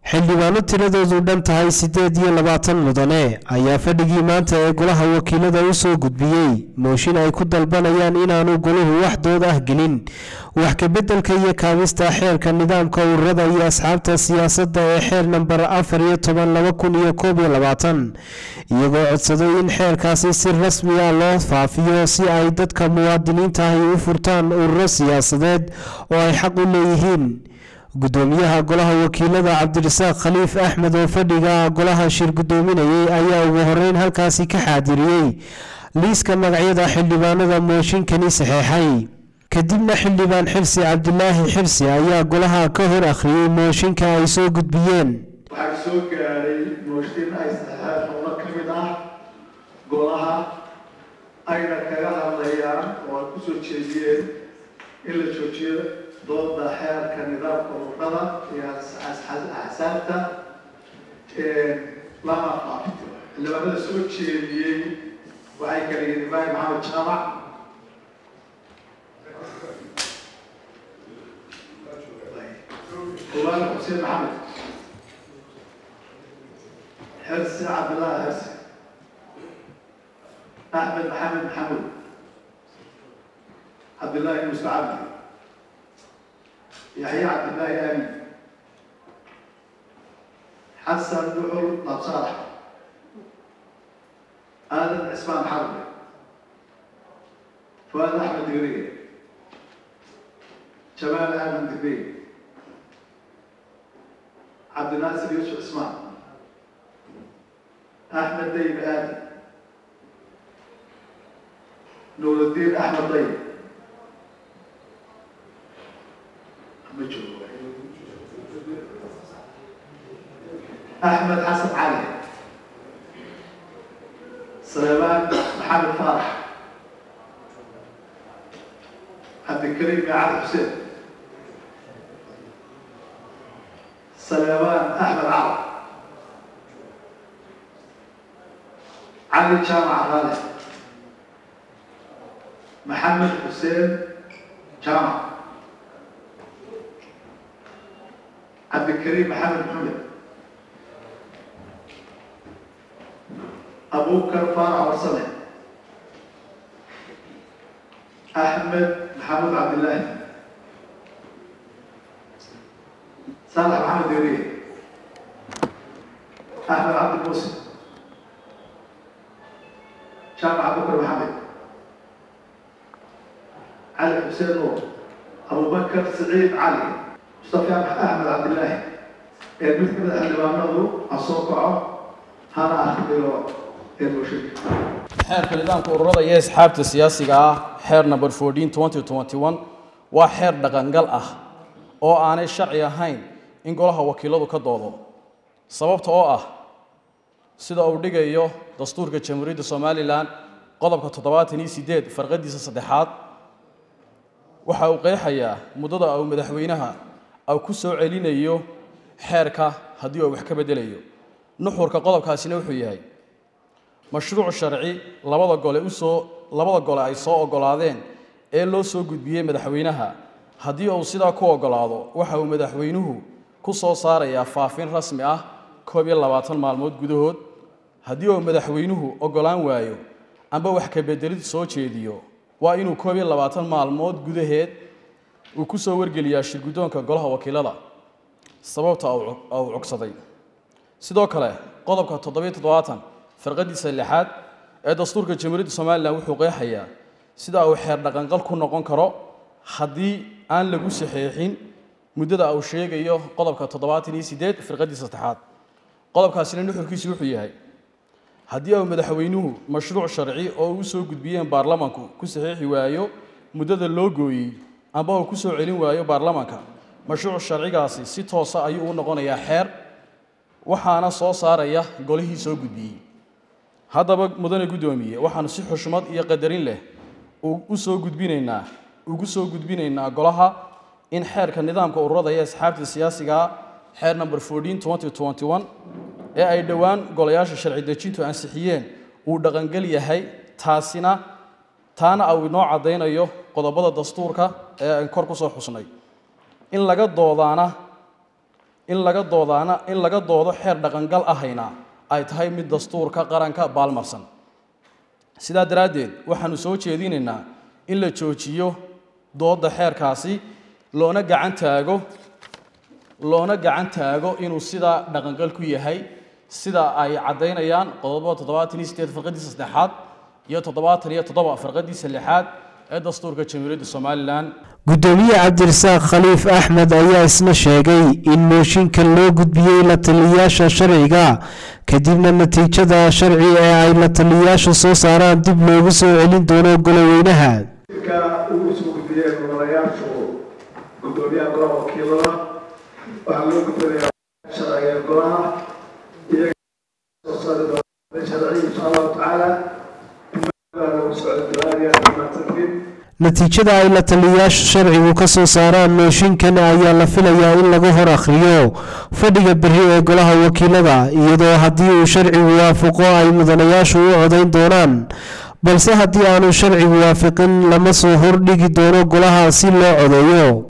xildhibaano tiradoodu dhan tahay siddeed iyo labaatan mudane ayaa fadhigii maanta ee golaha wakiilada u soo gudbiyey mooshin ay ku dalbanayaan inaanu goluhu wax dood ah gelin wax kabeddelka iyo kaabista xeerka nidaamka ururada iyo asxaabta siyaasadda ee xeer namber afar iyo toban laba kun iyo koob iyo labaatan iyagoo codsaday in xeerkaasi si rasmi ah loo faafiyo si ay dadka muwaadiniinta ahi u furtaan ururo siyaasadeed oo ay xaq u leeyihiin gudoomiyaha golaha wakiilada cabdirasaaq khaliif axmed oo fadhiga golaha shir gudoominayay ayaa ugu horeyn halkaasi ka xaadiriyey liiska magacyada xildhibaanada mooshinkani saxeexay kadibna xildhibaan xirsi cabdilaahi xirsi ayaa golaha ka hor akhriyey mooshinka ay soo gudbiyeen waxaa soo gaadhay mooshin ay saxeexeen xubno ka mid ah golaha ayna kaga hadlayaan oo ay kusoo jeediyeen in la joojiyo dooda xeerka nidaamka ururada iyo axsaabta lama faafito xildhibaanada soo jeediyey waxay kala yihiin ibraahim maxamed jaamac kulaan xuseen maxamed xirsi cabdillaahi xirsi axmed maxamed maxamuud cabdillaahi muuse cabdi yaxya cabdillaahi aamin xasan duxul labsaalax aadan cismaan xarbi fuaad axmed digriye jamaal aadan digriye cabdinaasir yuusuf cismaan axmed dayib aadan nuurudiin axmed dayib أحمد حسن علي سليمان محمد فرح عبد الكريم علي حسين سليمان أحمد عرب علي جامع غالي محمد حسين جامع عبد الكريم محمد محمد أبو بكر فارع ورسله أحمد محمد عبد الله صالح محمد يوريه أحمد عبد الموسى شامع أبو بكر محمد علي حسين نور أبو بكر سعيد علي مصطفى أحمد عبد الله مثل الحلوانه الصوقعه هذا أخبره xeerka nidaamka ururada iyo asxaabta siyaasiga ah xeer number fourteen twenty twenty one waa xeer dhaqangal ah oo aanay sharci ahayn in golaha wakiiladu ka doodo sababta oo ah sida uu dhigayo dastuurka jamhuuriyadda somalilan qodobka toddobaatan iyo sideed farqadiisa saddexaad waxa uu qeexayaa muddada uu madaxweynaha uu ku soo celinayo xeerka haddii uu wax ka bedelayo nuxurka qodobkaasina wuxuu yahay mashruuc sharci labada gole usoo labada gole ay soo ogolaadeen ee loo soo gudbiyey madaxweynaha haddii uu sidaa ku ogolaado waxa uu madaxweynuhu ku soo saarayaa faafin rasmi ah koob iyo labaatan maalmood gudahood haddii uu madaxweynuhu ogolaan waayo amba wax ka bedelid soo jeediyo waa inuu koob iyo labaatan maalmood gudaheed uu ku soo wargeliyaa shirguddoonka golaha wakiilada sababta uu cogsaday sidoo kale qodobka toddobiyo toddobaatan farqadiisa lixaad ee dastuurka jamhuuriyadda somalilan wuxuu qeexayaa sida uu xeer dhaqanqal ku noqon karo haddii aan lagu saxeexin muddada uu sheegayo qodobka toddobaatan iyo sideed firqadiisa saddexaad qodobkaasina nuxurkiisu wuxuu yahay haddii uu madaxweynuhu mashruuc sharci oo uu soo gudbiyeen baarlamanku ku saxiixi waayo muddada loo gooyey amba uu ku soo celin waayo baarlamanka mashruuc sharcigaasi si toosa ayuu u noqonayaa xeer waxaana soo saaraya golihii soo gudbiyey haddaba mudane guddoomiye waxaanu si xushmad iyo qadarin leh u soo gudbinaynaa ugu soo gudbinaynaa golaha in xeerka nidaamka ururada iyo asxaabta siyaasigaa xeer number fourteen twenty twenty one ee ay dhowaan golayaasha sharci dejintu ansixiyeen uu dhaqangel yahay taasina taana uu inoo caddaynayo qodobada dastuurka ee aan kor ku soo xusnay in laga doodaana in laga doodaana in laga doodo xeer dhaqangal ahayna ay tahay mid dastuurka qaranka baalmarsan sidaa daraaddeed waxaanu soo jeedinaynaa in la joojiyo doodda xeerkaasi loona gacan taago loona gacan taago inuu sidaa dhaqangal ku yahay sida ay caddaynayaan qodobo toddobaatan iyo sideed farqadiisa saddexaad iyo toddobaatan iyo toddoba farqadiisa lixaad ee dastuurka jamhuuriyadda somalilan gudoomiye cabdirasaaq khaliif axmed ayaa isna sheegay in mooshinkan loo gudbiyey la taliyayaasha sharciga kadibna natiijada sharci ee ay la taliyayaashu soo saaraan dib loogu soo celin doono goloweynaha ka ugu soo gudbiyeen mudanayaashu gudoomiyaha golaha wakiilada waxaa loo gudbinayaa sharciga ee golaha iyaga soo saari doona sharci insha allahu tacaala lagu socon doonaya mahadsantiin natiijada ay la taliyayaashu sharcigu ka soo saaraan mooshinkan ayaa la filayaa in laga hor akhriyo fadhiga berri ee golaha wakiilada iyadoo haddii uu sharcigu waafaqo ay mudanayaashu u codayn doonaan balse haddii aanu sharcigu waafaqin lama soo hordhigi doono golaha si loo codeeyo